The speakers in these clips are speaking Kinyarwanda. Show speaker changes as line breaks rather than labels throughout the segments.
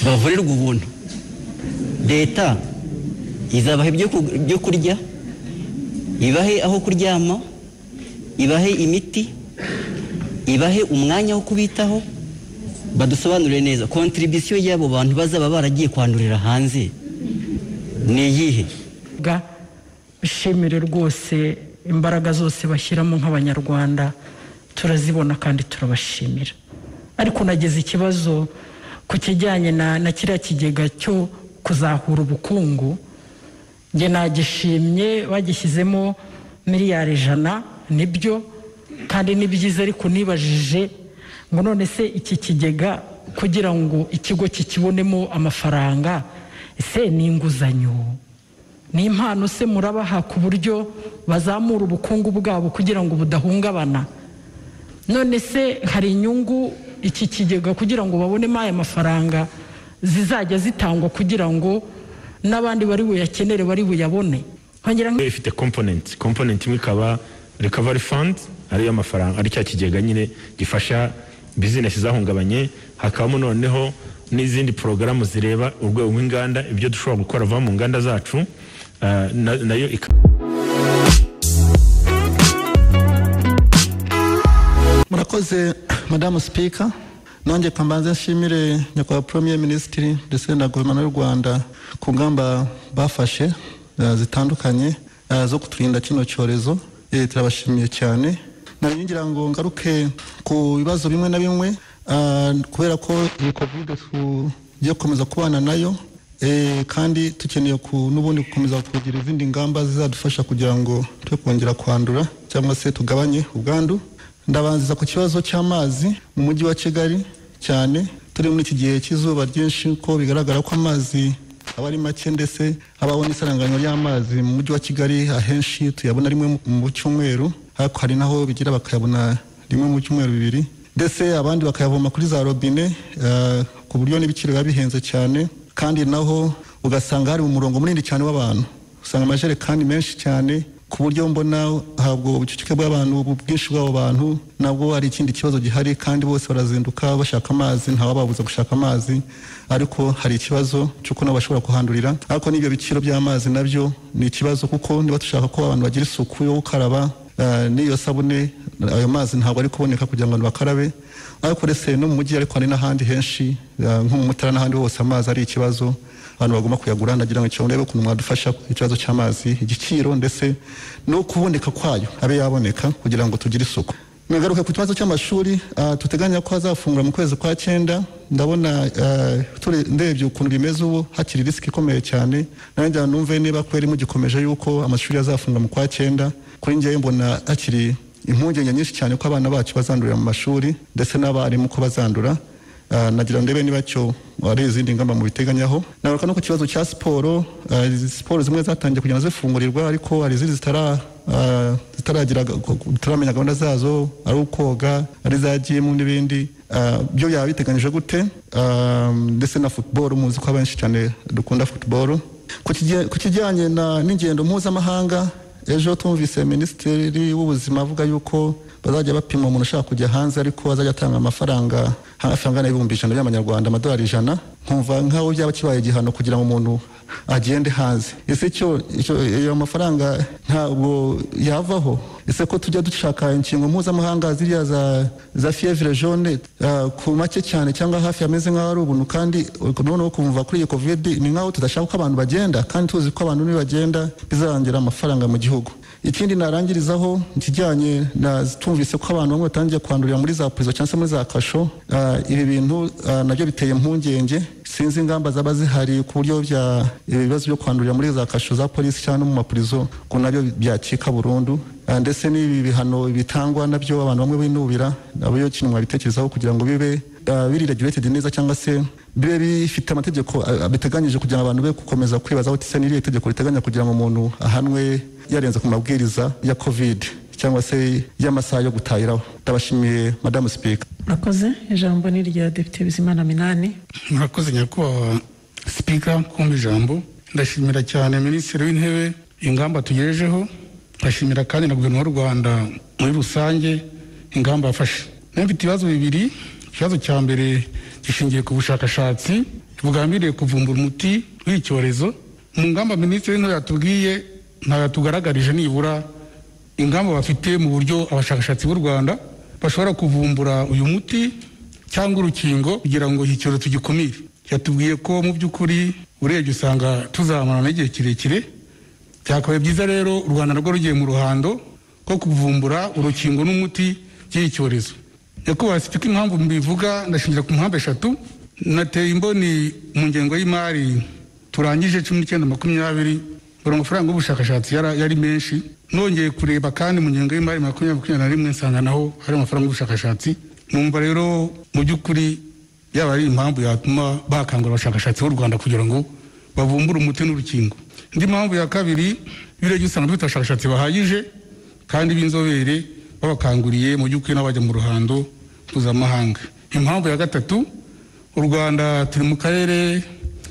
bavurirwa ubuntu leta izabaha ibyo kurya ibahe aho kuryama ibahe imiti ibahe umwanya wo kubitaho badusobanurire neza kontribisiyo y'abo bantu bazaba baragiye kwandurira hanze ni iyihe
bishimire rwose imbaraga zose bashyiramo nk'abanyarwanda turazibona kandi turabashimira ariko nageze ikibazo ku kijyanye na kiriya kigega cyo kuzahura ubukungu njye nagishimye bagishyizemo miliyari ijana nibyo kandi ni byiza ariko nibajije ngo none se iki kigega kugira ngo ikigo kikibonemo amafaranga ese ni inguzanyo ni impano se murabaha ku buryo bazamura ubukungu bwabo kugira ngo budahungabana none se hari inyungu iki kigega kugira ngo babonemo aya mafaranga zizajya zitangwa kugira ngo n'abandi bari buyakenere bari buyabone
ifite komponenti komponenti imwe ikaba rikavari fandi ariyo mafaranga ari cya kigega nyine gifasha bizinesi zahungabanye hakabamo noneho n'izindi porogaramu zireba urwego rw'inganda ibyo dushobora gukora vuba mu nganda zacu nayo ikaba
murakoze madamu sipika nanjye kambanza nshimire nyakubahwa poromiye minisitiri ndetse na guverinoma y'u rwanda ku ngamba bafashe zitandukanye zo kuturinda kino cyorezo turabashimiye cyane ngira ngo ngaruke ku bibazo bimwe na bimwe kubera ko iyi kovide tugiye gukomeza kubana nayo kandi dukeneye n'ubundi gukomeza kugira izindi ngamba zizadufasha kugira ngo twe kongera kwandura cyangwa se tugabanye ubwandu ndabanza ku kibazo cy'amazi mu mujyi wa kigali cyane turi muri iki gihe cy'izuba ryinshi ko bigaragara ko amazi aba ari make ndetse habaho n'isaranganywa ry'amazi mu mujyi wa kigali ahenshi tuyabona rimwe mu cyumweru ariko hari naho bigira bakayabona rimwe mu cyumweru bibiri ndetse abandi bakayavoma kuri za robine ku buryo n'ibiciro biba bihenze cyane kandi naho ugasanga hari umurongo munini cyane w'abantu usanga amajerekani menshi cyane ku buryo mbona habwo ubucucike bw'abantu bwinshi bw'abo bantu nabwo hari ikindi kibazo gihari kandi bose barazinduka bashaka amazi ntawababuza gushaka amazi ariko hari ikibazo cy'uko nabo bashobora kuhandurira ariko n'ibyo biciro by'amazi nabyo ni ikibazo kuko niba dushaka ko abantu bagira isuku yo gukaraba n'iyo sabune ayo mazi ntabwo ari kuboneka kugira ngo abantu bakarabe ariko uretse no mu mujyi ariko hari n'ahandi henshi nko mu mutara n'ahandi hose amazi ari ikibazo abantu bagomba kuyagura ndagira ngo cyangwa urebe ukuntu mwadufasha ikibazo cy'amazi igiciro ndetse no kuboneka kwayo abe yaboneka kugira ngo tugire isuku nagaruka ku kibazo cy'amashuri tuteganya ko azafungura mu kwezi kwa cyenda ndabona ndebye ukuntu bimeze ubu hakiri risiki ikomeye cyane nanjye numve niba kweri mugikomeje yuko amashuri azafungura mu kwa cyenda kuri ngewe mbona hakiri impungenge nyinshi cyane ko abana bacu bazandurira mu mashuri ndetse n'abarimu ko bazandura nagira ndebe niba cyo hari izindi ngamba mubiteganyaho nagaruka no ku kibazo cya siporo siporo zimwe zatangiye kugenda zifungurirwa ariko hari izindi zitaramenya gahunda zazo ari ukoga ari za jimu n'ibindi byo yaba biteganyije gute ndetse na futuboro muzi ko abenshi cyane dukunda futuboro ku kijyanye n'ingendo mpuzamahanga ejo tumvise minisitiri w'ubuzima avuga yuko bazajya bapima umuntu ushaka kujya hanze ariko azajya atanga amafaranga hafi angana n'ibihumbi ijana by'amanyarwanda amadolari ijana nkumva nk'aho byaba kibaye igihano kugira ngo umuntu agende hanze ese cyo ayo mafaranga ntabwo yavaho ese ko tujya dushaka inkingo mpuzamahanga ziriya za fiyevire jone ku make cyane cyangwa hafi ameze nk'aho ari ubuntu kandi noneho kumva kuri iyi kovide ni nk'aho tudashaka ko abantu bagenda kandi tuzi ko abantu nibagenda bizarangira amafaranga mu gihugu ikindi narangirizaho ikijyanye na tumvise ko abantu bamwe batangiye kwandurira muri za purizo cyangwa se muri za kasho ibi bintu nabyo biteye impungenge sinzi ingamba zaba zihari ku buryo bya ibibazo byo kwandurira muri za kasho za polisi cyangwa no mu mapurizo ngo nabyo byacika burundu ndetse n'ibi bihano bitangwa nabyo abantu bamwe binubira nabyo kintu mwabitekerezaho kugira ngo bibe biri regulated neza cyangwa se bibe bifite amategeko biteganyije kugira ngo abantu be gukomeza kwibaza aho tise n'iriya tegeko riteganya kugira ngo umuntu ahanwe yarenze ku mabwiriza ya covid cyangwa se y'amasaha yo gutahiraho ndabashimiye madamu sipika
murakoze ijambo ni irya depite bizimana minani
murakoze nyakubahwa sipika kumva ijambo ndashimira cyane minisitiri w'intebe ingamba tugejejeho ndashimira kandi na guverinoma y'u rwanda muri rusange ingamba yafashe nayo mfite ibibazo bibiri ikibazo cya mbere gishingiye ku bushakashatsi bugambiriye kuvumbura umuti w'icyorezo mu ngamba minisitiri w'intebe yatubwiye ntayo yatugaragarije nibura ingamba bafite mu buryo abashakashatsi b'u rwanda bashobora kuvumbura uyu muti cyangwa urukingo kugira ngo iki cyorezo tugikumire yatubwiye ko mu by'ukuri urebye usanga tuzamarana igihe kirekire byakabaye byiza rero u rwanda rwo rugiye mu ruhando rwo kuvumbura urukingo n'umuti by'iki cyorezo nyakubahwa sipika impamvu mbivuga ndashingira ku mpamvu eshatu nateye imboni mu ngengo y'imari turangije cumi n'icyenda makumyabiri buri amafaranga y'ubushakashatsi yara- yari menshi nongeye kureba kandi mu ngengo y'imari makumyabiri makumyabiri na rimwe nsanga naho hari amafaranga y'ubushakashatsi numva rero mu by'ukuri yaba ari impamvu yatuma bakangura abashakashatsi b'u rwanda kugira ngo bavumbure umuti n'urukingo indi mpamvu ya kabiri birebye usanga dufite abashakashatsi bahagije kandi b'inzobere babakanguriye mu by'ukuri n'abajya mu ruhando mpuzamahanga impamvu ya gatatu u rwanda turi mu karere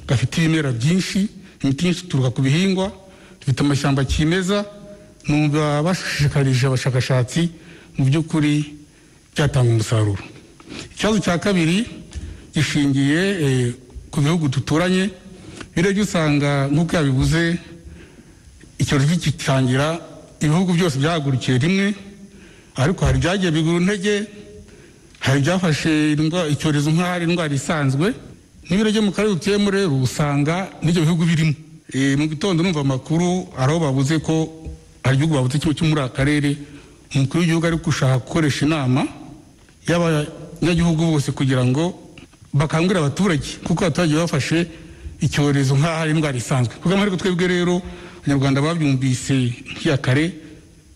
gafite ibimera byinshi imiti myinshi ituruka ku bihingwa dufite amashyamba kimeza numva bashishikarije abashakashatsi mu by'ukuri byatanga umusaruro ikibazo cya kabiri gishingiye eh, ku bihugu duturanye birebye usanga nk'uko yabivuze icyorezo kigitangira ibihugu byose byahagurukiye rimwe ariko hari ibyagiye bigura intege hari ibyafashe indwa- icyorezo nk'aho ari indwara isanzwe n'ibiro byo mu karere dutuyemo rero usanga n'ibyo bihugu birimo Eh, mu gitondo numva amakuru hari aho babuze ko hari igihugu babuze kimwe cyo muri aka karere umukuru w'igihugu ari gushaka gukoresha inama y'abanyagihugu bose kugira ngo bakangurire abaturage kuko abaturage bafashe icyorezo nk'aho ari indwara isanzwe ku bw'amahirwe twebwe rero abanyarwanda babyumvise nk'iya kare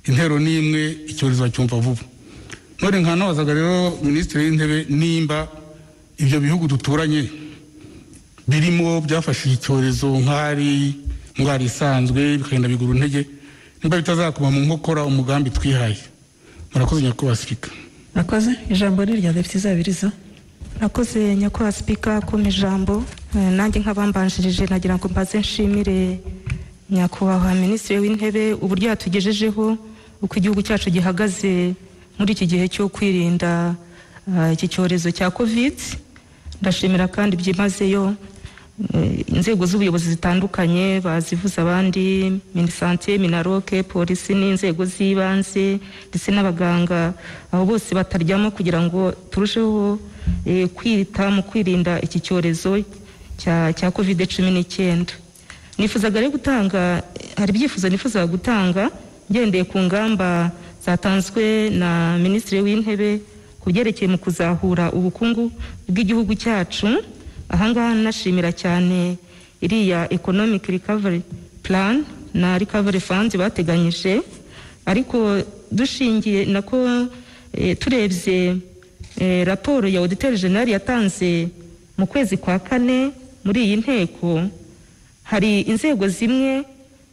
intero ni imwe icyorezo bacyumva vuba none nkanabazaga rero minisitiri w'intebe nimba ibyo bihugu duturanye birimo byafashe icyorezo nk'ari indwara isanzwe bikagenda bigura intege nimba bitazakoma mu nkokora umugambi twihaye murakoze nyakubahwa sipika
Murakoze ijambo ni irya Depite Izabiriza
nakoze nyakubahwa sipika kuma ijambo Eh, nanjye nk'abambanjirije nagira ngo mbaze nshimire nyakubahwa minisitiri w'intebe uburyo yatugejejeho uko igihugu cyacu gihagaze muri iki gihe cyo kwirinda ah, iki cyorezo cya kovidi ndashimira kandi byimazeyo eh, inzego z'ubuyobozi zitandukanye bazivuze abandi minisante minaroke polisi n'inzego z'ibanze ndetse n'abaganga aho bose bataryamo kugira ngo turusheho eh, kwita mu kwirinda iki cyorezo cya- cya kovide cumi n'icyenda nifuzaga rero gutanga hari ibyifuzo nifuzaga gutanga ngendeye ku ngamba zatanzwe na minisitiri w'intebe ku byerekeye mu kuzahura ubukungu bw'igihugu cyacu ahangaha nashimira cyane iriya economic recovery plan na recovery fund bateganyije ariko dushingiye nako eh, turebye Eh, raporo ya auditeur general yatanze mu kwezi kwa kane muri iyi nteko hari inzego zimwe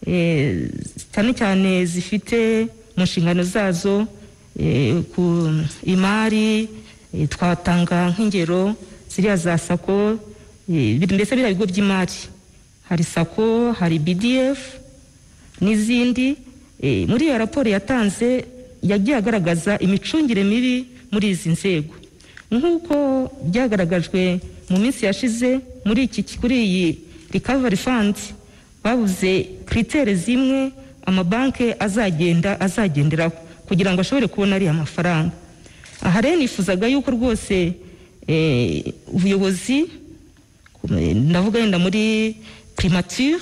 eh, cyane cyane zifite mu nshingano zazo eh, ku imari eh, twatanga nk'ingero ziriya za sako eh, bi- mbese biriya bigo by'imari hari sako hari bdf n'izindi Eh, muri iyo raporo yatanze yagiye agaragaza imicungire mibi muri izi nzego nk'uko byagaragajwe mu minsi yashize muri iki kuri iyi recovery fund babuze kiritere zimwe amabanki azagenda azagenderaho kugira ngo ashobore kubona ariya mafaranga aha rero nifuzaga yuko rwose eh, ubuyobozi ndavuga yenda muri primature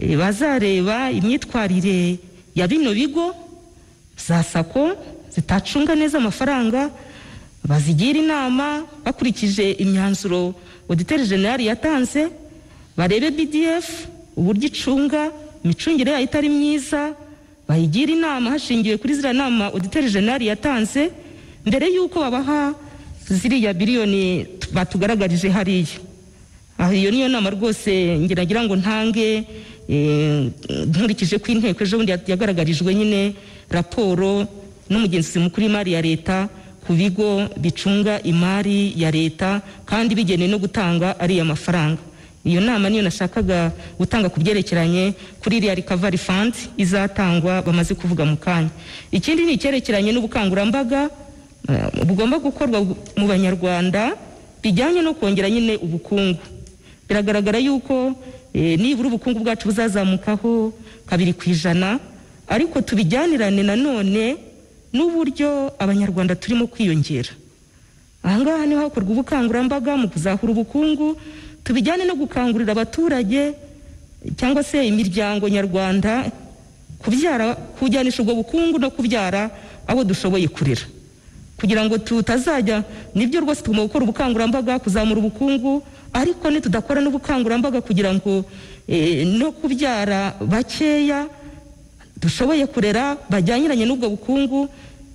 eh, bazareba imyitwarire ya bino bigo za sako zitacunga neza amafaranga bazigira inama bakurikije imyanzuro auditeur general yatanze barebe bdf uburyo icunga imicungire yayo itari myiza bayigira inama hashingiwe kuri ziriya nama auditeur general yatanze mbere y'uko babaha ziriya biliyoni batugaragarije hariya aha iyo niyo nama rwose ngeragira ngo ntange eh, nkurikije ko inteko ejo bundi yagaragarijwe nyine raporo n'umugenzuzi mukuru w'imari ya leta ku bigo bicunga imari ya leta kandi bigenewe no gutanga ariya mafaranga iyo nama niyo nashakaga gutanga ku byerekeranye kuri iriya recovery fund izatangwa bamaze kuvuga mu kanya ikindi ni icyerekeranye n'ubukangurambaga eh, bugomba gukorwa mu banyarwanda bijyanye no kongera nyine ubukungu biragaragara yuko eh, nibura ubukungu bwacu buzazamukaho kabiri ku ijana ariko tubijyanirane nanone n'uburyo abanyarwanda turimo kwiyongera ahangaha niho hakorwa ubukangurambaga mu kuzahura ubukungu tubijyane no gukangurira abaturage cyangwa se imiryango nyarwanda kubyara kujyanisha ubwo bukungu no kubyara abo dushoboye kurera kugira ngo tutazajya nibyo rwose tugomba gukora ubukangurambaga kuzamura ubukungu ariko nitudakora n'ubukangurambaga kugira ngo eh, no kubyara bakeya dushoboye kurera bajyaniranye n'ubwo bukungu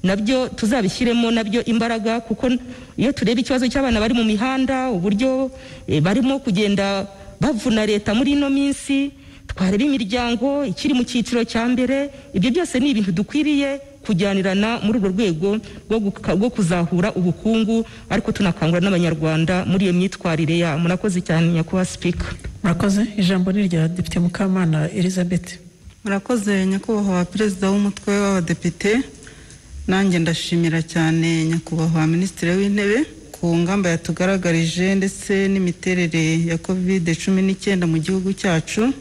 nabyo tuzabishyiremo nabyo imbaraga kuko iyo tureba ikibazo cy'abana bari mu mihanda uburyo eh, barimo kugenda bavuna leta muri ino minsi twareba imiryango ikiri mu cyiciro cya mbere ibyo byose ni ibintu dukwiriye kujyanirana muri urwo rwego rwo guka- rwo kuzahura ubukungu ariko tunakangurira n'abanyarwanda muri iyo myitwarire yabo murakoze cyane nyakubahwa sipika
murakoze ijambo ni irya depite mukamana elizabeth
murakoze nyakubahwa perezida w'umutwe w'abadepite nanjye ndashimira cyane nyakubahwa minisitiri w'intebe ku ngamba yatugaragarije ndetse n'imiterere ya covid cumi n'icyenda mu gihugu cyacu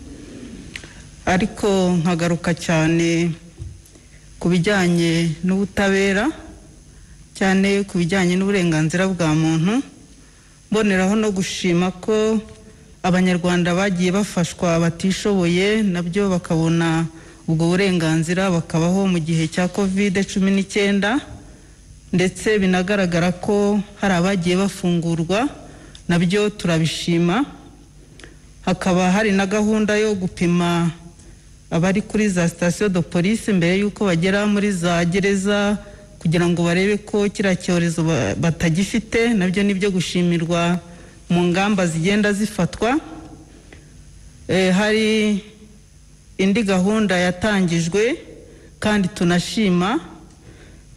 ariko nkagaruka cyane ku bijyanye n'ubutabera cyane ku bijyanye n'uburenganzira bwa muntu mboneraho no gushima ko abanyarwanda bagiye bafashwa batishoboye nabyo bakabona ubwo burenganzira bakabaho mu gihe cya covid cumi n'icyenda ndetse binagaragara ko hari abagiye bafungurwa nabyo turabishima hakaba hari na gahunda yo gupima abari kuri za sitasiyo do polisi mbere y'uko bagera muri za gereza kugira ngo barebe ko kiriya cyorezo ba- batagifite nabyo ni ibyo gushimirwa mu ngamba zigenda zifatwa Eh, hari indi gahunda yatangijwe kandi tunashima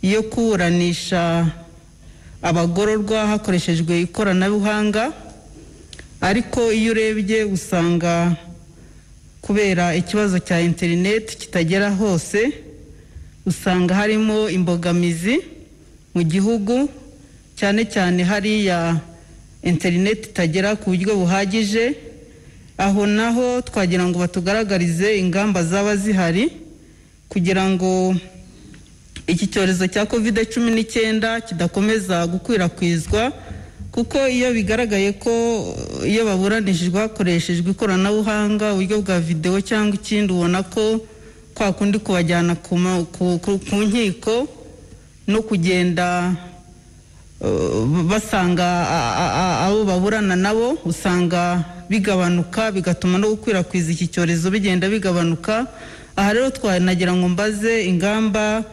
yo kuburanisha abagororwa hakoreshejwe ikoranabuhanga ariko iyo urebye usanga kubera ikibazo cya interineti kitagera hose usanga harimo imbogamizi mu gihugu cyane cyane hariya interineti itagera ku buryo buhagije aho naho twagira ngo batugaragarize ingamba zaba zihari kugira ngo iki cyorezo cya covid cumi n'icyenda kidakomeza gukwirakwizwa kuko iyo bigaragaye ko uh, iyo baburanishijwe hakoreshejwe ikoranabuhanga uburyo bwa videwo cyangwa ikindi ubona ko kwa kundi kubajyana ku ma- ku- ku- ku nkiko no kugenda uh, basanga a- a- a- abo baburana nabo usanga bigabanuka bigatuma no gukwirakwiza iki cyorezo bigenda bigabanuka aha rero twanagira ngo mbaze ingamba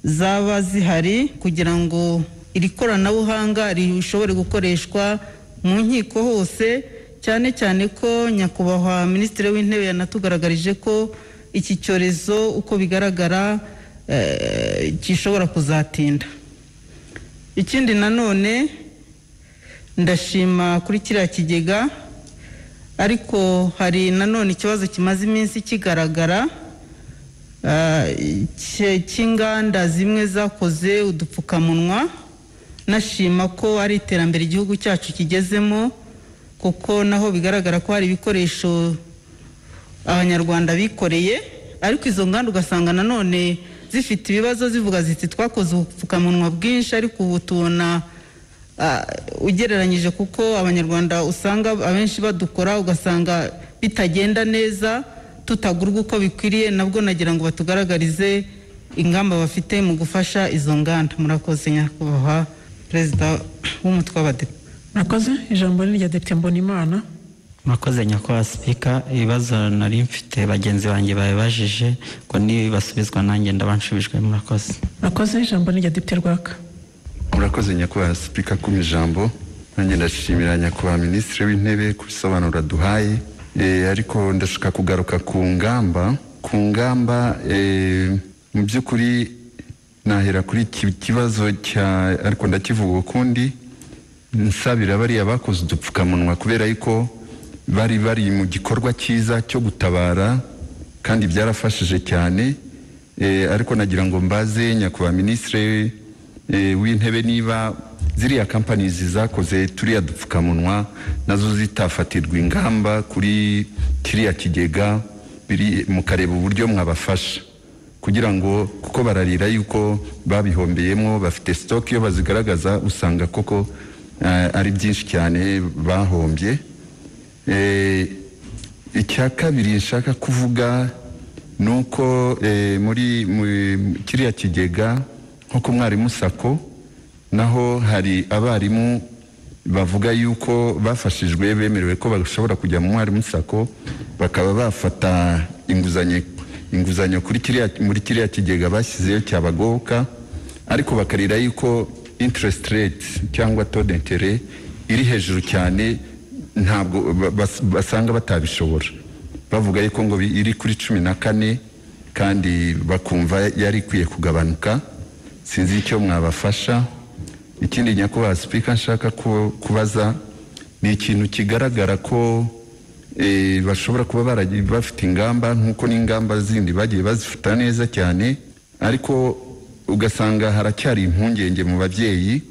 zaba zihari kugira ngo iri koranabuhanga rishobore gukoreshwa mu nkiko hose cyane cyane ko nyakubahwa minisitiri w'intebe yanatugaragarije ko iki cyorezo uko bigaragara eh, gishobora kuzatinda ikindi nanone ndashima kuri kiriya kigega ariko hari nanone ikibazo kimaze iminsi kigaragara cye- cy'inganda zimwe zakoze udupfukamunwa nashima ko ari iterambere igihugu cyacu kigezemo kuko naho bigaragara ko hari ibikoresho abanyarwanda bikoreye ariko izo nganda ugasanga nanone zifite ibibazo zivuga ziti twakoze ubupfukamunwa bwinshi ariko ubu tubona ah, ugereranyije kuko abanyarwanda usanga abenshi badukora ugasanga bitagenda neza tutagurwa uko bikwiriye nabwo nagira ngo batugaragarize ingamba bafite mu gufasha izo nganda murakoze nyakubahwa perezida w'umutwe w'abadepite
murakoze ijambo ni irya depite mbonimana
murakoze nyakubahwa sipika ibibazo nari mfite bagenzi banjye babibajije ngo nibasubizwa nanjye ndaba nshubijwe murakoze
murakoze ijambo ni irya depite rwaka
murakoze nyakubahwa sipika ku ijambo nanjye ndashimira nyakubahwa minisitiri w'intebe ku bisobanuro aduhaye Eh, ariko ndashaka kugaruka ku ngamba ku ngamba eh, mu by'ukuri nahera kuri iki kibazo cya ariko ndakivuga ukundi nsabira bariya bakoze udupfukamunwa kubera yuko bari bari mu gikorwa cyiza cyo gutabara kandi byarafashije cyane Eh, ariko nagira ngo mbaze nyakubahwa minisitiri eh, w'intebe niba ziriya kampanizi zakoze turiya dupfukamunwa nazo zitafatirwa ingamba kuri kiriya kigega biri- mukareba uburyo mwabafasha kugira ngo kuko bararira yuko babihombeyemo bafite sitoke iyo bazigaragaza usanga koko eh, ari byinshi cyane bahombye Eh, icya kabiri nshaka kuvuga ni uko eh, muri mu- kiriya kigega nko ku mwarimu sako naho hari abarimu bavuga yuko bafashijwe bemerewe ko bashobora kujya mu mwarimu sako bakaba bafata inguzanyo inguzanyo kuri kiriya muri kiriya kigega bashyizeyo cyabagoboka ariko bakarira yuko interest rate cyangwa taux d'interet iri hejuru cyane ntabwo ba- bas- basanga batabishobora bavuga yuko ngo bi- iri kuri cumi na kane kandi bakumva yari ikwiye kugabanuka sinzi icyo mwabafasha ikindi nyakubahwa sipika nshaka ku- kubaza ni ikintu kigaragara ko eh, bashobora kuba baragiye bafite ingamba nk'uko n'ingamba zindi bagiye bazifata neza cyane ariko ugasanga haracyari impungenge mu babyeyi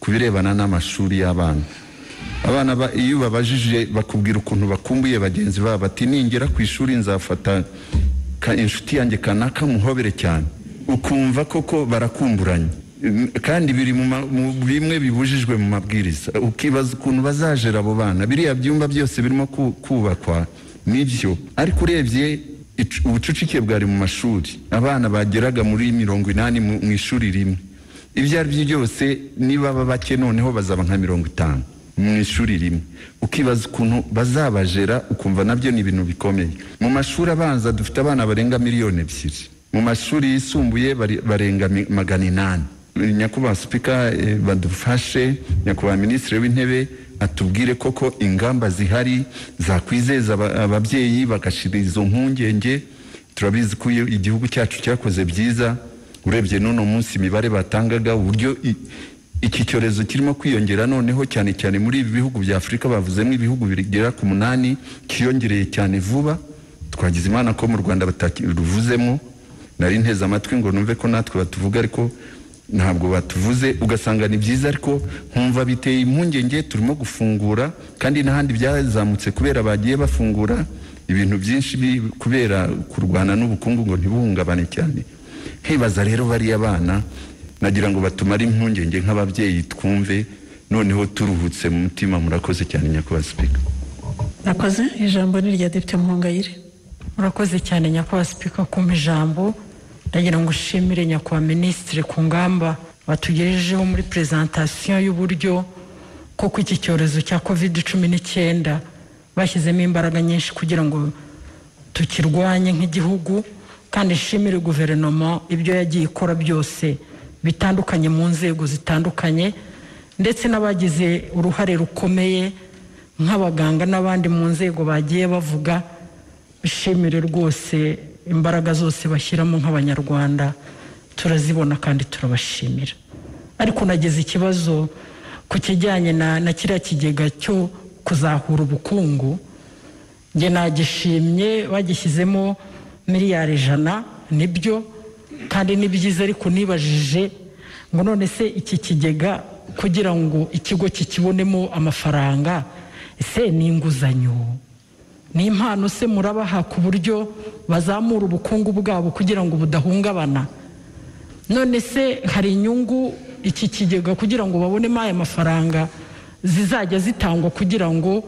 ku birebana n'amashuri y'abana abana ba- iyo babajije bakubwira ukuntu bakumbuye bagenzi babo bati ningera ku ishuri nzafata ka- inshuti yanjye kanaka muhobere cyane ukumva koko barakumburanye Mm, kandi biri mu ma- mu bimwe bibujijwe mu mabwiriza ukibaza ukuntu bazajera abo bana biriya byumba byose birimo ku- kubakwa nibyo ariko urebye icu- ubucucike bwari mu mashuri abana bageraga muri mirongo inani mu mu ishuri rimwe ibyo ari byo byose niba baba bake noneho bazaba nka mirongo itanu mu ishuri rimwe ukibaza ukuntu bazabajera ukumva nabyo ni ibintu bikomeye mu mashuri abanza dufite abana barenga miliyoni ebyiri mu mashuri yisumbuye bari- barenga mi- magana inani nyakubahwa sipika eh, badufashe nyakubahwa minisitiri w'intebe atubwire koko ingamba zihari zakwizeza aba- ababyeyi bagashira izo mpungenge turabizi ko iyo igihugu cyacu cyakoze byiza urebye n'uno munsi imibare batangaga uburyo i- iki cyorezo kirimo kwiyongera noneho cyane cyane muri ibi bihugu bya afurika bavuzemo ibihugu bigera ku munani kiyongereye cyane vuba twagize imana ko mu rwanda batakiruvuzemo nari nteze amatwi ngo numve ko natwe batuvuga ariko ntabwo batuvuze ugasanga ni byiza ariko nkumva biteye impungenge turimo gufungura kandi n'ahandi byazamutse kubera bagiye bafungura ibintu byinshi bi- kubera kurwana n'ubukungu ngo ntibuhungabane cyane nkibaza rero bariya bana nagira ngo batumare impungenge nk'ababyeyi twumve noneho turuhutse mu mutima murakoze cyane nyakubahwa sipika
Nakoze ijambo ni irya Depite Muhongayire
murakoze cyane nyakubahwa sipika kumpa ijambo ndagira ngo ushimire nyakubahwa minisitiri ku ngamba batugejejeho muri perezantasiyo y'uburyo koko iki cyorezo cya covid cumi n'icyenda bashyizemo imbaraga nyinshi kugira ngo tukirwanye nk'igihugu kandi nshimire guverinoma ibyo yagiye ikora byose bitandukanye mu nzego zitandukanye ndetse n'abagize uruhare rukomeye nk'abaganga n'abandi mu nzego bagiye bavuga bishimire rwose imbaraga zose bashyiramo nk'abanyarwanda turazibona kandi turabashimira ariko nageze ikibazo ku kijyanye na, na kiriya kigega cyo kuzahura ubukungu njye nagishimye bagishyizemo miliyari ijana nibyo kandi ni byiza ariko nibajije ngo none se iki kigega kugira ngo ikigo kikibonemo amafaranga ese ni inguzanyo ni impano se murabaha ku buryo bazamura ubukungu bwabo kugira ngo budahungabana none se hari inyungu iki kigega kugira ngo babonemo aya mafaranga zizajya zitangwa kugira ngo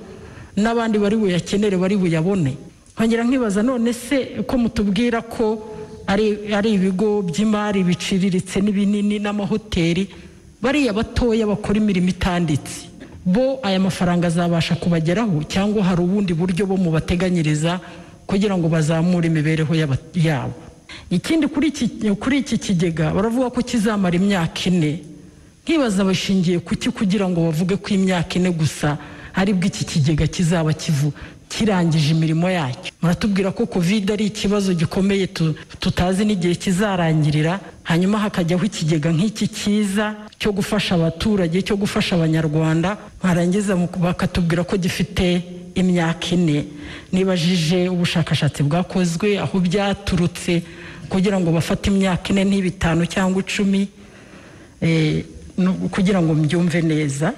n'abandi bari buyakenere bari buyabone nkongera nkibaza none se ko mutubwira ko ari ari ibigo by'imari biciriritse n'ibinini n'amahoteli bariya batoya bakora imirimo itanditse bo aya mafaranga azabasha kubageraho cyangwa hari ubundi buryo bo mubateganyiriza kugira ngo bazamure imibereho y'aba- yabo ikindi kuri iki kuri iki kigega baravuga ko kizamara imyaka ine nkibaza bashingiye kuki kugira ngo bavuge ko imyaka ine gusa aribwo iki kigega kizaba kivu kirangije imirimo yacyo muratubwira ko covid ari ikibazo gikomeye tu- tutazi n'igihe kizarangirira hanyuma hakajyaho ikigega nk'iki cyiza cyo gufasha abaturage cyo gufasha abanyarwanda barangiza mu- bakatubwira ko gifite imyaka ine nibajije ubushakashatsi bwakozwe aho byaturutse kugira ngo bafate imyaka ine n'ibitanu cyangwa icumi eh, kugira ngo mbyumve neza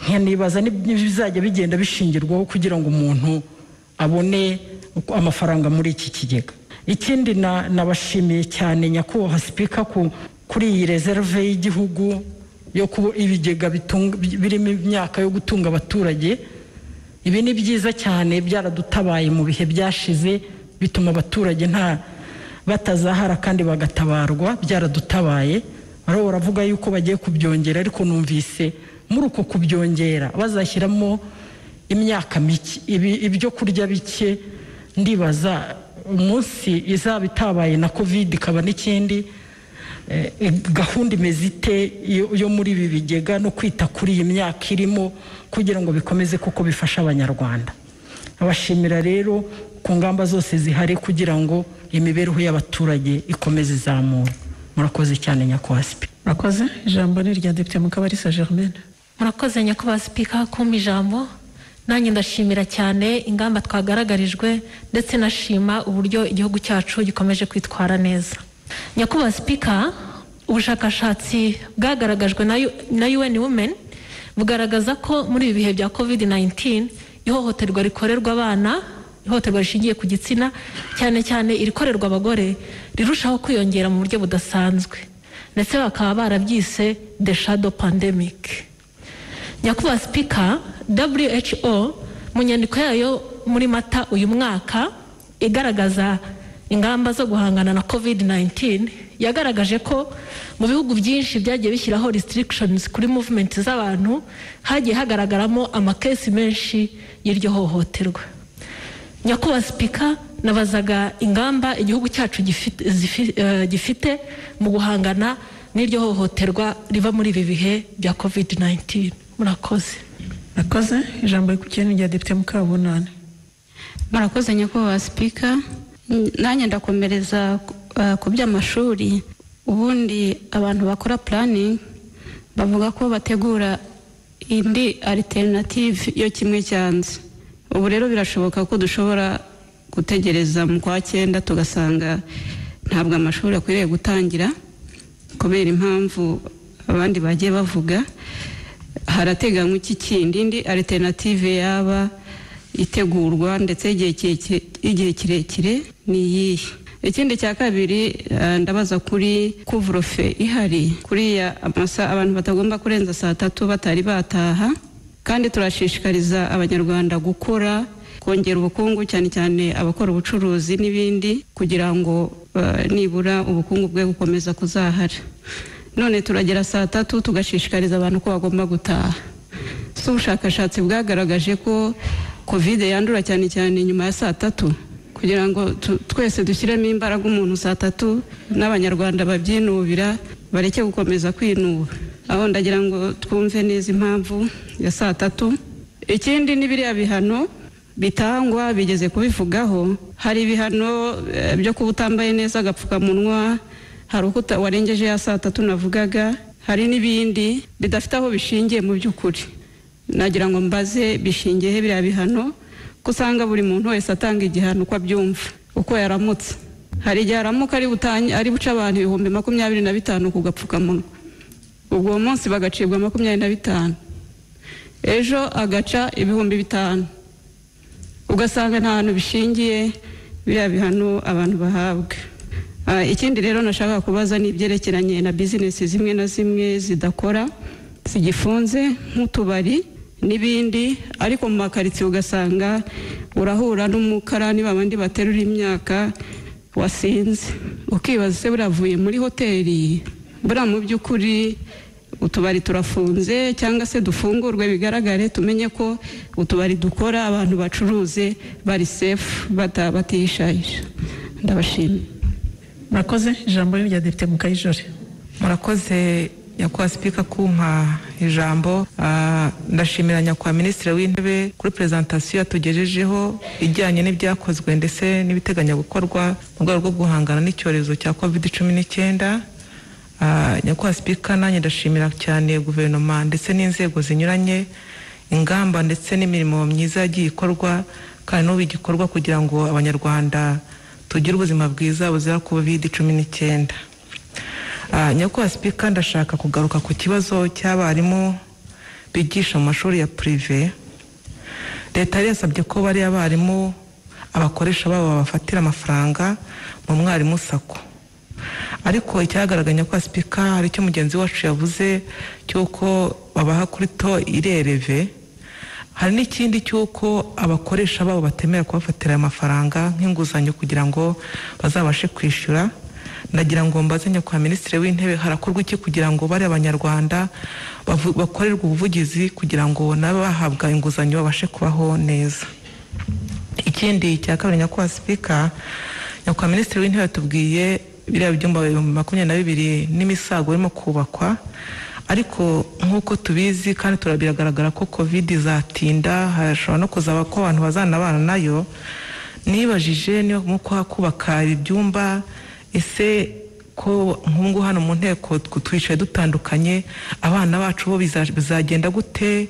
nkanibaza n'ibizajya bigenda bishingirwaho kugira ngo umuntu abone amafaranga muri iki kigega ikindi na- nabashimiye cyane nyakubahwa sipika ku- kuri iyi reserve y'igihugu yo kuba ibigega bitunga- birimo imyaka yo gutunga abaturage ibi ni byiza cyane byaradutabaye mu bihe byashize bituma abaturage nta batazahara kandi bagatabarwa byaradutabaye bariho baravuga yuko bagiye kubyongera ariko numvise muri uko kubyongera bazashyiramo imyaka mike ibi- ibyo kurya bike ndibaza umunsi izaba itabaye na covid ikaba n'ikindi eh, eh, gahunda imeze ite yo- yo muri ibi bigega no kwita kuri iyi myaka irimo kugira ngo bikomeze kuko bifasha abanyarwanda abashimira rero ku ngamba zose zihari kugira ngo imibereho y'abaturage ikomeze izamura murakoze cyane nyakwaspe
murakoze ijambo ni irya depite mukabarisa germaine
murakoze nyakubahwa sipika kumpa ijambo nanjye ndashimira cyane ingamba twagaragarijwe ndetse nashima uburyo igihugu cyacu gikomeje kwitwara neza nyakubahwa sipika ubushakashatsi bwagaragajwe na U- na UN Women bugaragaza ko muri ibi bihe bya COVID-19 ihohoterwa rikorerwa abana ihohoterwa rishingiye ku gitsina cyane cyane irikorerwa abagore rirushaho kwiyongera mu buryo budasanzwe ndetse bakaba barabyise the shadow pandemic nyakubahwa sipika who mu nyandiko yayo muri mata uyu mwaka igaragaza ingamba zo guhangana na covid 19 yagaragaje ko mu bihugu byinshi byagiye bishyiraho restrictions kuri movement z'abantu hagiye hagaragaramo amakesi menshi y'iryo hohoterwa nyakubahwa sipika nabazaga ingamba igihugu cyacu gifite, zifi- eh, gifite mu guhangana n'iryo hohoterwa riva muri ibi bihe bya covid 19 murakoze
murakoze ijambo rikurikiye ni irya depite mukabunani
murakoze nyakubahwa sipika N- nanjye ndakomereza ku- ah, ku by'amashuri ubundi abantu bakora puraningi bavuga ko bategura indi alternative yo kimwe cyanze ubu rero birashoboka ko dushobora gutegereza mu kwa cyenda tugasanga ntabwo amashuri akwiriye gutangira kubera impamvu abandi bagiye bavuga harateganywa iki kindi indi alternative yaba itegurwa ndetse y'igihe kirekire- y'igihe kirekire ni iyihe ikindi cya kabiri eh, ndabaza kuri kuvurofe ihari kuriya amasaha abantu batagomba kurenza saa tatu batari bataha kandi turashishikariza abanyarwanda gukora kongera ubukungu cyane cyane abakora ubucuruzi n'ibindi kugira ngo eh, nibura ubukungu bwe bukomeza kuzahara none turagera saa tatu tugashishikariza abantu ko bagomba gutaha si ubushakashatsi bwagaragaje ko kovide yandura cyane cyane nyuma ya saa tatu kugira ngo tu- twese dushyiremo imbaraga umuntu saa tatu n'abanyarwanda babyinubira bareke gukomeza kwinuba aho ndagira ngo twumve neza impamvu ya saa tatu ikindi ni biriya bihano bitangwa bigeze kubivugaho hari ibihano eh, byo kuba utambaye neza agapfukamunwa hari uko uta- warengeje ya saa tatu navugaga hari n'ibindi bidafite aho bishingiye mu by'ukuri nagira ngo mbaze bishingiyeho biriya bihano ko usanga buri muntu wese atanga igihano uko abyumva uko yaramutse hari igihe aramuka ari butanye- ari buca abantu ibihumbi makumyabiri na bitanu ku gapfukamunwa ubwo uwo munsi bagacibwa makumyabiri na bitanu ejo agaca ibihumbi bitanu ugasanga nta hantu bishingiye biriya bihano abantu bahabwa Ah, ikindi rero nashaka kubaza ni ibyerekeranye na bizinesi zimwe na zimwe zidakora zigifunze nk'utubari n'ibindi ariko mu makaritsiye ugasanga urahura n'umukarani babandi baterura imyaka wasinze ukibaza se buriya avuye muri hoteli buriya mu by'ukuri utubari turafunze cyangwa se dufungurwe bigaragare tumenye ko utubari dukora abantu bacuruze bari sefu bata- batihishayisha ndabashimiye
murakoze ijambo ni irya depite mukayijore
murakoze nyakubahwa sipika kumpa ijambo Ah, ndashimira nyakubahwa minisitiri w'intebe kuri perezantasiyo yatugejejeho ijyanye n'ibyakozwe ndetse n'ibiteganya gukorwa mu rwego rwo guhangana n'icyorezo cya covid cumi n'icyenda Ah, nyakubahwa sipika nanjye ndashimira cyane guverinoma ndetse n'inzego zinyuranye ingamba ndetse n'imirimo myiza yagiye ikorwa kandi n'ubu igikorwa kugira ngo abanyarwanda tugire ubuzima bwiza buzira covid cumi n'icyenda nyakubahwa sipika ndashaka kugaruka ku kibazo cy'abarimu bigisha mu mashuri ya purive leta yari yasabye ko bariya barimu abakoresha babo babafatira amafaranga mu mwarimu sako ariko icyagaraganya kwa sipika hari icyo mugenzi wacu yavuze cy'uko babaha kuri to irereve hari n'ikindi cy'uko abakoresha babo batemera kubafatira aya mafaranga nk'inguzanyo kugira ngo bazabashe kwishyura ndagira ngo mbaze nyakubahwa minisitiri w'intebe harakorwa iki kugira ngo bari abanyarwanda bavu- bakorerwe ubuvugizi kugira ngo nabe bahabwa inguzanyo babashe kubaho neza ikindi cya kabiri nyakubahwa sipika nyakubahwa minisitiri w'intebe yatubwiye biriya byumba ibihumbi makumyabiri na bibiri n'imisago irimo kubakwa ariko nk'uko tubizi kandi tura- biragaragara ko covid izatinda hashobora no kuzaba ko abantu bazanabana nayo nibajije niba mu kuhakubaka ibyumba ese ko nk'ubungu hano mu nteko tw- twicaye dutandukanye abana bacu bo biza- bizagenda gute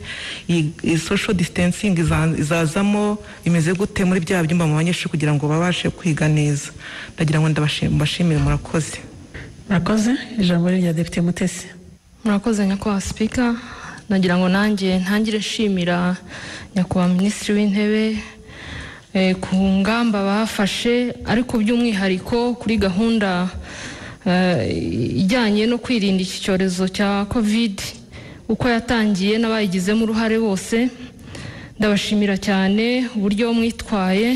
iyi iyi social distancing iza- izazamo bimeze gute muri bya byumba mu banyeshuri kugira ngo babashe kwiga neza ndagira ngo ndabashi- mbashimire murakoze
murakoze ijambo ni irya depite mutesi
murakoze nyakubahwa sipika nagira ngo nanjye ntangire nshimira nyakubahwa minisitiri w'intebe eh, ku ngamba bafashe ariko by'umwihariko kuri gahunda eh, ijyanye no kwirinda iki cyorezo cya covid uko yatangiye n'abayigizemo uruhare bose ndabashimira cyane uburyo mwitwaye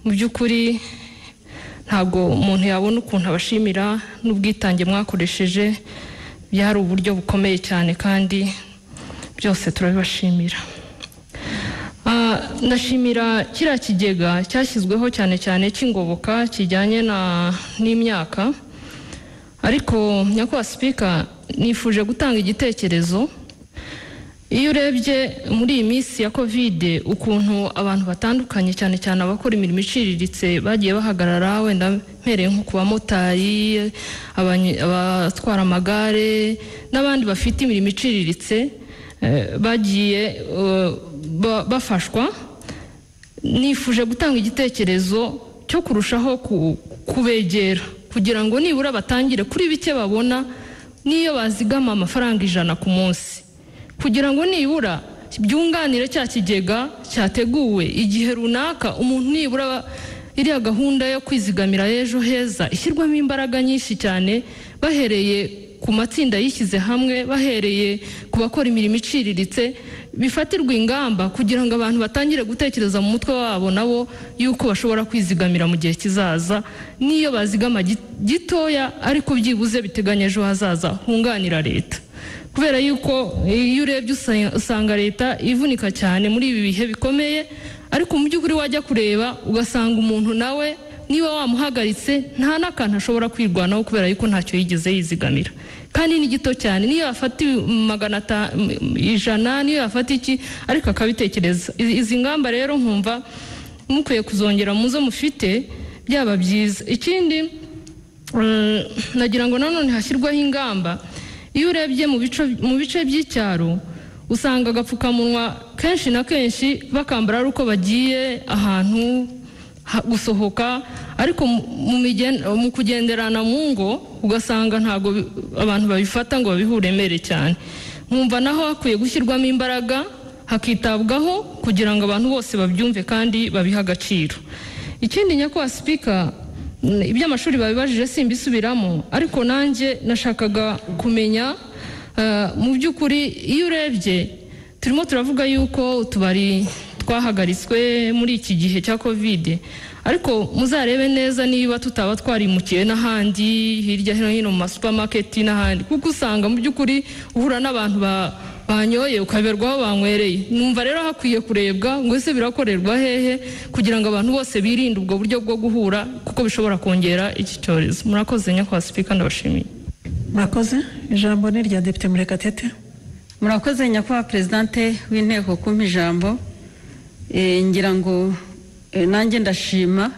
mu by'ukuri ntabwo umuntu yabona ukuntu abashimira n'ubwitange mwakoresheje byari uburyo bukomeye cyane kandi byose turabibashimira Ah, ndashimira kiriya kigega cyashyizweho cyane cyane cy'ingoboka kijyanye na n'imyaka ariko nyakubahwa sipika nifuje gutanga igitekerezo iyo urebye muri iyi minsi ya kovide ukuntu abantu batandukanye cyane cyane abakora imirimo iciriritse bagiye bahagarara wenda mpereye nko ku bamotari abanyi- abatwara amagare n'abandi bafite imirimo iciriritse eh, bagiye eh, ba- bafashwa nifuje gutanga igitekerezo cyo kurushaho ku- kubegera kugira ngo nibura batangire kuri bike babona n'iyo bazigama amafaranga ijana ku munsi kugira ngo nibura byunganire cya kigega cyateguwe igihe runaka umuntu nibura iriya gahunda yo kwizigamira y'ejo heza ishyirwamo imbaraga nyinshi cyane bahereye ku matsinda yishyize hamwe bahereye ku bakora imirimo iciriritse bifatirwa ingamba kugira ngo abantu batangire gutekereza mu mutwe wabo nabo yuko bashobora kwizigamira mu gihe kizaza n'iyo bazigama gi- gitoya ariko byibuze biteganya ejo hazaza hunganira leta kubera yuko iyo urebye usa- usanga leta ivunika cyane muri ibi bihe bikomeye ariko mu by'ukuri wajya kureba ugasanga umuntu nawe niba wamuhagaritse nta n'akantu ashobora kwirwanaho kubera yuko ntacyo yigeze yizigamira kandi ni gito cyane niyo yafata magana ata- m- ijana niyo yafata iki ariko akabitekereza Izi- izi ngamba rero nkumva mukwiye kuzongera mu zo mufite byaba byiza ikindi Eh, nagira ngo nanone hashyirwaho ingamba iyo urebye mu bice- mu bice by'icyaro usanga agapfukamunwa kenshi na kenshi bakambara ari uko bagiye ahantu ha- gusohoka ariko mu- mu migen- mu kugenderana mu ngo ugasanga ntabwo bi- abantu babifata ngo babihe uburemere cyane nkumva naho hakwiye gushyirwamo imbaraga hakitabwaho kugira ngo abantu bose babyumve kandi babihe agaciro ikindi nyakubahwa sipika Mm, iby'amashuri babibajije simbisubiramo ariko nanjye nashakaga kumenya eh, mu by'ukuri iyo urebye turimo turavuga yuko utubari twahagaritswe muri iki gihe cya kovide ariko muzarebe neza niba tutaba twarimukiye n'ahandi hirya no hino mu masupamaketi n'ahandi kuko usanga mu by'ukuri uhura n'abantu ba banyoye ukaberwa aho banywereye numva rero hakwiye kurebwa ngo ese birakorerwa hehe kugira ngo abantu bose birinde ubwo buryo bwo guhura kuko bishobora kongera iki cyorezo murakoze nyakubahwa sipika ndabashimiye
murakoze ijambo ni irya depite murekatete
murakoze nyakubahwa perezidante w'inteko kumpa ijambo Eh, ngira ngo eh, nanjye ndashima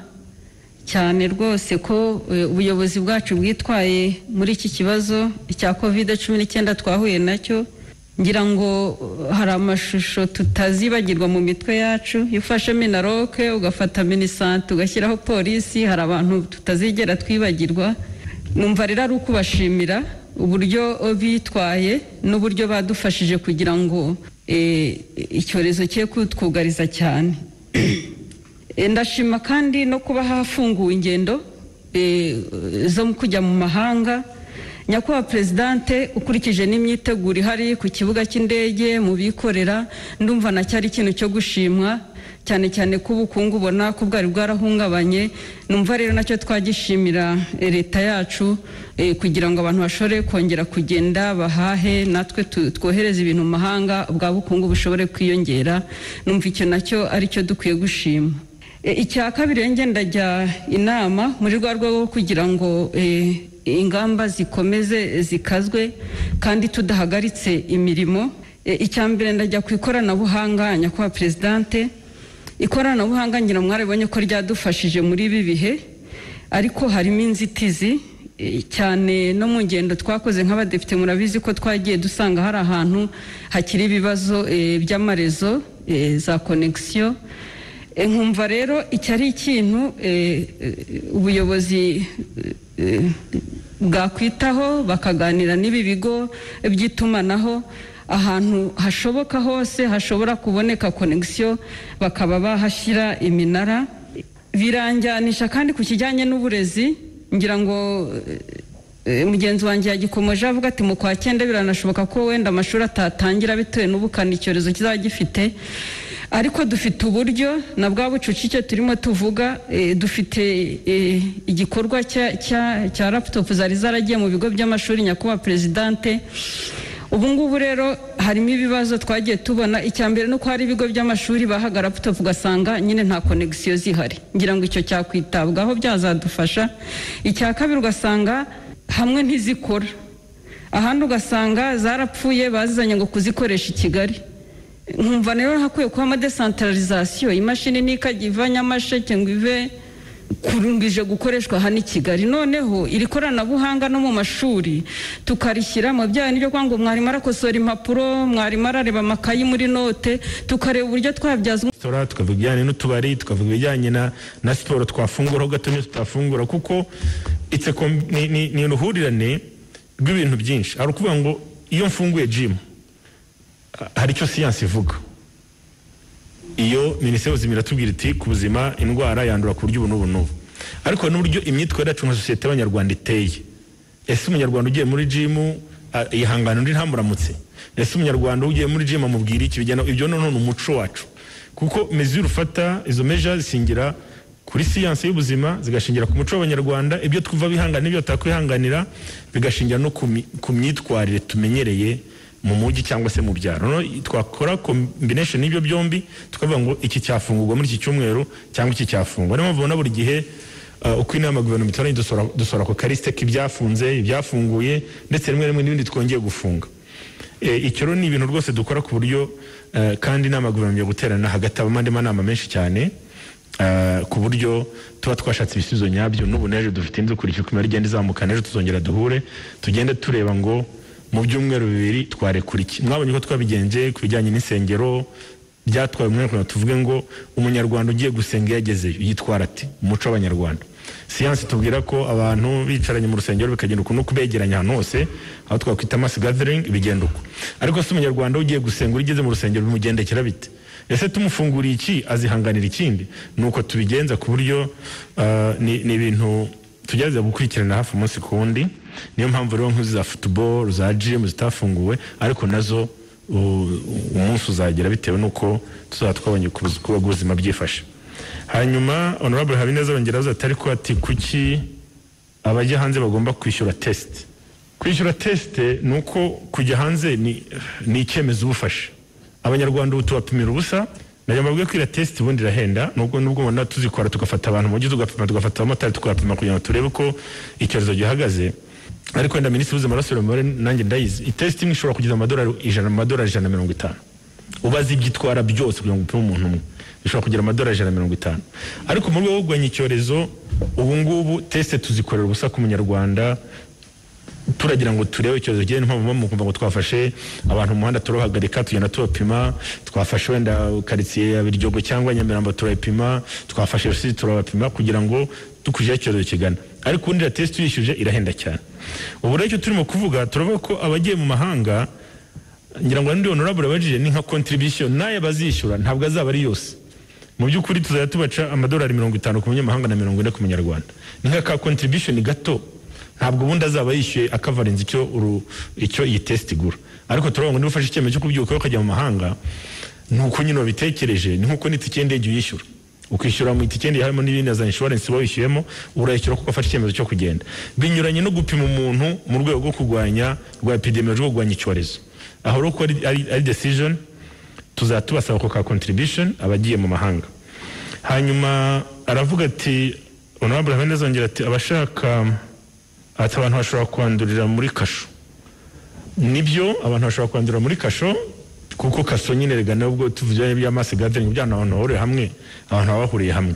cyane rwose ko eh, ubuyobozi bwacu bwitwaye muri iki kibazo cya kovide cumi n'icyenda twahuye nacyo ngira ngo eh, hari amashusho tutazibagirwa mu mitwe yacu iyo ufashe minaroke ugafata minisante ugashyiraho polisi hari abantu tutazigera twibagirwa numva rero ari ukubashimira uburyo bitwaye n'uburyo badufashije kugira ngo eh, icyorezo cye kutwugariza cyane Eh, ndashima kandi no kuba hafunguwe ingendo eh, zo mu kujya mu mahanga nyakubahwa perezidante ukurikije n'imyiteguro ihari ku kibuga cy'indege mu bikorera ndumva na cyari ikintu cyo gushimwa cyane cyane ko ubukungu ubona ko bwari bwarahungabanye numva rero nacyo twagishimira eh, leta yacu eh, kugira ngo abantu bashobore kongera kugenda bahahe natwe tu- twohereze ibintu mu mahanga bwa bukungu bushobore kwiyongera numva icyo nacyo aricyo dukwiye gushima E, icya kabiri rero ngenda njya inama muri rwa rwego rwo kugira ngo e, ingamba zikomeze zikazwe kandi tudahagaritse imirimo E, icya mbere ndajya ku ikoranabuhanga nyakubahwa perezidante ikoranabuhanga ngira ngo mwarabonye ko ryadufashije muri ibi bihe ariko harimo inzitizi e, cyane no mu ngendo twakoze nk'abadepite murabizi ko twagiye dusanga hari ahantu hakiri ibibazo e, by'amarezo e, za konegisiyo E, nkumva rero iki ari ikintu e, e, ubuyobozi e, e, bwakwitaho bakaganira n'ibi bigo by'itumanaho ahantu hashoboka hose hashobora kuboneka konegisiyo bakaba bahashyira iminara biranjyanisha kandi ku kijyanye n'uburezi ngira ngo e, mugenzi wanjye yagikomeje avuga ati mu kwa cyenda biranashoboka ko wenda amashuri atatangira bitewe n'ubukana icyorezo kizaba gifite ariko dufite uburyo na bwa bucucike turimo tuvuga eh, dufite eh, igikorwa cya- cya- cya laputopu zari zaragiye mu bigo by'amashuri nyakubahwa perezidante ubu ngubu rero harimo ibibazo twagiye tubona icya mbere ni uko hari ibigo by'amashuri bahaga laputopu ugasanga nyine nta konegisiyo zihari ngira ngo icyo cyakwitabwaho byazadufasha icya kabiri ugasanga hamwe ntizikora ahandi ugasanga zarapfuye bazizanye ngo kuzikoresha i kigali nkumva rero hakwiye kubamo desantaralizasiyo imashini nikajya iva nyamasheke ngo ive kurungije gukoreshwa hano i kigali noneho iri koranabuhanga no mu mashuri tukarishyiramo bya nibyo kwa ngo mwarimu arakosora impapuro mwarimu arareba amakayi muri note tukareba uburyo twabyaza
resitora tukavuga ibijyanye n'utubari tukavuga ibijyanye na, na siporo twafunguraho gato n'iyo tutafungura kuko it's a com- ni, ni, ni uruhurirane rw'ibintu byinshi hari ukuvuga ngo iyo mfunguye jimu hari icyo siyansi ivuga iyo minisiteri y'ubuzima iratubwira iti ku buzima indwara yandura ku buryo ubu n'ubu n'ubu ariko hari n'uburyo imyitwarire yacu nka sosiyete y'abanyarwanda iteye ese umunyarwanda ugiye muri jimu ah, yihangana undi ntamuramutse ese umunyarwanda ugiye muri jimu amubwira iki bijyana ibyo noneho ni umuco wacu kuko mezure ufata izo meja zisingira kuri siyansi y'ubuzima zigashingira ku muco w'abanyarwanda ibyo twumva bihangana n'ibyo batakwihanganira bigashingira no ku mi- ku myitwarire tumenyereye mu mujyi cyangwa se mu byaro Noneho twakora combination y'ibyo byombi tukavuga ngo iki cyafungurwa muri iki cyumweru cyangwa iki cyafungwa niyo mpamvu ubona buri gihe uh, uko inama ya guverinoma itoranye dusora- dusora ako karisite k'ibyafunze ibyafunguye ndetse rimwe rimwe n'ibindi twongeye gufunga E, icyo rero ni ibintu rwose dukora ku buryo eh, kandi inama ya guverinoma yo guterana hagati habamo andi manama menshi cyane eh, ku buryo tuba twashatse ibisubizo nyabyo n'ubu n'ejo dufite inzu ukurikije uko imibare igenda izamuka n'ejo tuzongera duhure tugende tureba ngo mu byumweru bibiri twarekura iki mwabonye ko twabigenje ku bijyanye n'insengero byatwaye umunyarwanda tuvuge ngo umunyarwanda ugiye gusenga iyo agezeyo yitwara ati umuco w'abanyarwanda siyansi tubwira ko abantu bicaranye mu rusengero bikagenda ukuntu kubegeranya ahantu hose aho twakwita mass gathering bigenda uko ariko se umunyarwanda ugiye gusenga uri ugeze mu rusengero bimugendekera bite ese tumufunguriye iki azihanganira ikindi ni uko tubigenza ku buryo ah, ni ni ibintu tugerageza gukurikirana hafi umunsi ku wundi niyo mpamvu rero nk'izo za futuboro za jimu zitafunguwe ariko nazo u- umunsi uzagera bitewe n'uko tuzaba twabonye uko ubu- uko ubuzima byifashe hanyuma honorable habineza yongera aza atari ko ati kuki abajya hanze bagomba kwishyura tesite kwishyura tesite ni uko kujya hanze ni ni icyemezo ubufashe abanyarwanda ubu tubapimira ubusa najya mbabwiye ko iriya tesite ubundi irahenda nubwo nubwo ubona tuzikora tugafata abantu mu mujyi tugapima tugafata abamotari tukabapima kugira ngo turebe ko icyorezo gihagaze ariko wenda minisitiri w'ubuzima arasubira mu mibare nanjye ndayizi itesite imwe ishobora kugeza amadolari ijana mu madolari ijana na mirongo itanu ubaze ibyo itwara byose kugira ngo upime umuntu umwe bishobora kugira amadolari ijana na mirongo itanu ariko mu rwego rwo kurwanya icyorezo ubu ngubu tesite tuzikorera ubusa ku munyarwanda turagira ngo turebe icyorezo kigira niyo mpamvu mukumva ngo twafashe abantu mu muhanda turabahagarika tugenda tubapima twafashe wenda karitsiye ya biryogo cyangwa nyamirambo turayipima twafashe rusizi turabapima kugira ngo dukurikijeho icyorezo kigana ariko ubundi iriya tesite uyishyuje irahenda cyane ubu rero icyo turimo kuvuga turavuga ko abagiye mu mahanga ngira ngo n'undi honorable abajije ni nka contribution nayo bazishyura ntabwo azaba ari yose mu by'ukuri tuzajya tubaca amadolari mirongo itanu ku munyamahanga na mirongo ine ku munyarwanda ni nka ka contribution gato ntabwo ubundi azaba yishyuye akavarenza icyo uru- icyo iyi test igura ariko turabona ngo niba ufashe icyemezo cyo kubyuka ukajya mu mahanga ni uko nyine wabitekereje ni nkuko n'itike y'indege uyishyura ukishyura mu itike y'indege harimo n'ibindi na za inshuwarensi uba wishyuyemo urayishyura kuko afashe icyemezo cyo kugenda binyuranye no gupima umuntu mu rwego rwo kurwanya rwa epidemiology rwo kurwanya icyorezo aho rero ko ari, ari, ari decision tuzajya tubasaba ako ka contribution abagiye mu mahanga hanyuma aravuga ati honorable hamwe azongera ati abashaka ati abantu bashobora kwandurira muri kasho nibyo abantu bashobora kwandurira muri kasho kuko kaso nyine rega nubwo tuvuganye bya mass gathering byana abantu bahuriye hamwe abantu baba bahuriye hamwe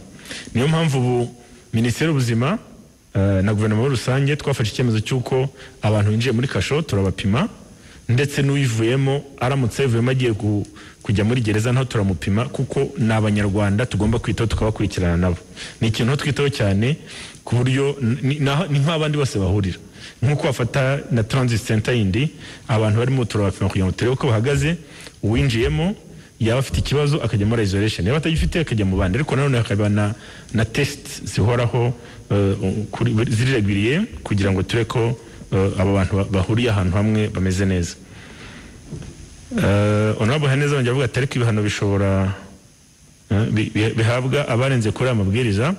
niyo mpamvu ubu minisiteri y'ubuzima eh, na guverinoma muri rusange twafashe icyemezo cy'uko abantu binjiye muri kasho turabapima ndetse n'uyivuyemo aramutse yivuyemo agiye ku- kujya muri gereza naho turamupima kuko ni abanyarwanda tugomba kwitaho tukabakurikirana nabo ni ikintu twitaho cyane ku buryo ni- ni naho- ni nk'abandi bose bahurira nk'uko bafata na transit center yindi abantu barimo turabapima kugira ngo turebe uko bahagaze uwinjiyemo yaba afite ikibazo akajya muri isolation yaba atagifite akajya mu bandi ariko nanone hakaba na, na test zihoraho eh, kuri- ziriragwiriye kugira ngo turebe ko eh, aba bantu ba- bahuriye ahantu hamwe bameze neza honorable haneza bongera avuga ati ariko ibihano bishobora eh, bi- bi- bihabwa abarenze kuri aya mabwiriza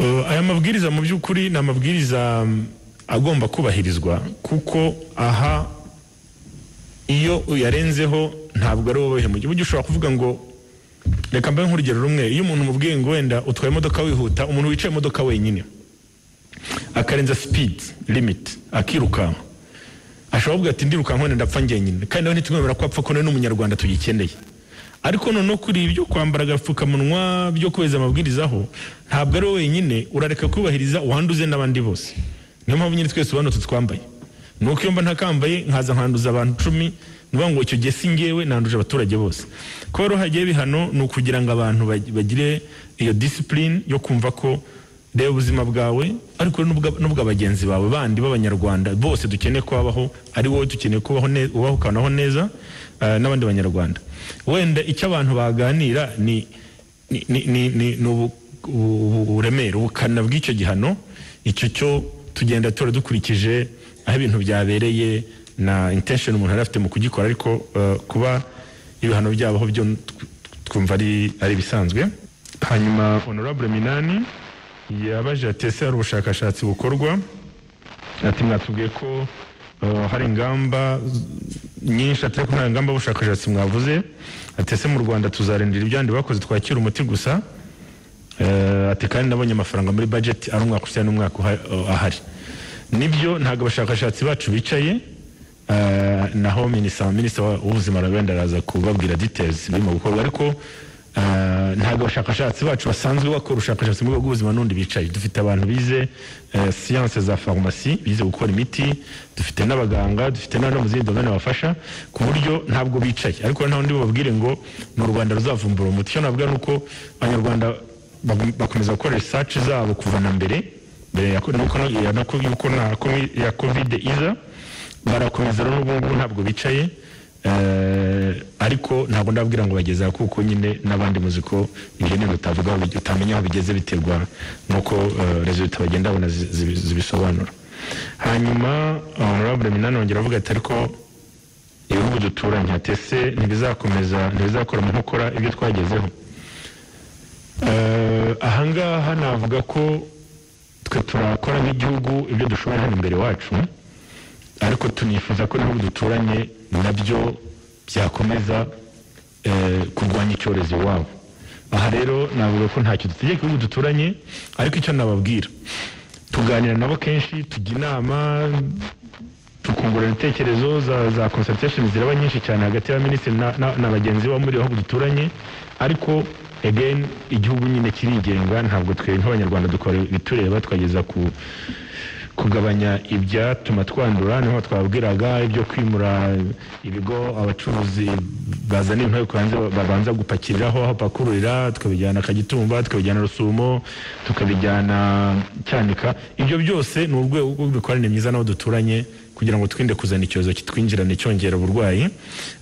Eh, aya mabwiriza mu by'ukuri ni amabwiriza mm, agomba kubahirizwa kuko aha iyo uyarenzeho ntabwo ari wowe mu gihugu Burya ushobora kuvuga ngo reka mbahe nk'urugero rumwe iyo umuntu umubwiye ngo wenda utwaye imodoka wihuta umuntu wicaye mu modoka wenyine akarenza speed limit akirukanka ashobora kuvuga ati ndirukanka wenda ndapfa njyenyine kandi nawe ntitwemera ko apfa ko nawe ni umunyarwanda tugikeneye ariko noneho kuri ibyo kwambara agapfukamunwa byo kubahiriza amabwiriza aho ntabwo ari wowe wenyine urareka kubahiriza uwanduze n'abandi bose niyo mpamvu nyine twese ubanutse twambaye ni uko iyo mba ntakambaye nkaza nkanduza abantu icumi nuvuga ngo icyo gihe si ngewe nanduje abaturage bose kuba rero hagiyeho ibihano ni ukugira ngo abantu bag- bagire iyo disipurine yo kumva ko reba ubuzima bwawe ariko n'ubwa- n'ubwa bagenzi bawe bandi b'abanyarwanda bose dukeneye ko babaho ari wowe dukeneye kubaho ne- ubaho ukanaho neza eh, n'abandi banyarwanda wenda icyo abantu baganira ni ni- ni- ni- ni- ni ubu- ubu- ubu- uburemere ubukana bw'icyo gihano icyo cyo tugenda tura dukurikije aho ibintu byabereye na intention umuntu yari afite mu kugikora ariko eh, kuba ibihano byabaho byo tw- twumva ari ari ibisanzwe hanyuma honorable minani yabaje ati ese hari ubushakashatsi bukorwa ati mwatubwiye ko eh, hari ingamba z- nyinshi atari ko nta ngamba y'ubushakashatsi mwavuze ati ese mu rwanda tuzarindira ibyandi bakoze twakira umuti gusa Eh, ati kandi nabonye amafaranga muri budget ari umwaka usa n'umwaka uha- eh, ahari nibyo ntabwo abashakashatsi bacu bicaye eh, naho minisita minisita wa- w'ubuzima wenda araza kubabwira details birimo gukorwa ariko eh, ntabwo abashakashatsi bacu basanzwe bakora ubushakashatsi mu rwego rw'ubuzima n'undi bicaye dufite abantu bize eh, siyanse za farumasi bize gukora imiti dufite n'abaganga dufite n'abandi bo mu zindi domene bafasha ku buryo ntabwo bicaye ariko nta wundi bababwire ngo ni u rwanda ruzavumbura umuti icyo navuga ni uko abanyarwanda bagum- bakomeza gukora research zabo kuva na mbere mbere ya nuko na- ya- nuko- yuko na komi- ya covid iza barakomeza rero n'ubu ngubu ntabwo bicaye eh, ariko ntabwo ndabwira ngo bageze aha kuko nyine n'abandi muzi ko ibyo bintu utavuga aho bige- utamenya aho bigeze biterwa nuko eh, resultat bagenda babona zi- zibi- zibisobanura hanyuma honorable minani wongera avuga ati ariko ibihugu duturanye ati ese ntibizakomeza ntibizakora mu nkokora ibyo twagezeho Eh, ahangaha navuga ko twe turakora nk'igihugu ibyo dushoboye hano imbere wacu ariko tunifuza ko n'ibihugu duturanye nabyo byakomeza eh, kurwanya icyorezo iwabo aha rero navuga ko ntacyo dutegeka ibihugu duturanye ariko icyo nababwira tuganira nabo kenshi tujya inama tukungurana ibitekerezo za, za consultation ziraba nyinshi cyane hagati ya minisitiri na, na, na bagenzi bo muri bihugu duturanye ariko again igihugu nyine kirigenga ntabwo twe nk'abanyarwanda dukora ibitureba twageza ku kugabanya ibyatuma twandura niho twabwiraga ibyo kwimura ibigo abacuruzi bazana intoki babanza gupakiriraho aho pakururira tukabijyana kagitumba tukabijyana rusumo tukabijyana cyanika ibyo byose ni urwego rw'imikoranire myiza n'abo duturanye kugira ngo twirinde kuzana icyorezo kitwinjirane cyongera uburwayi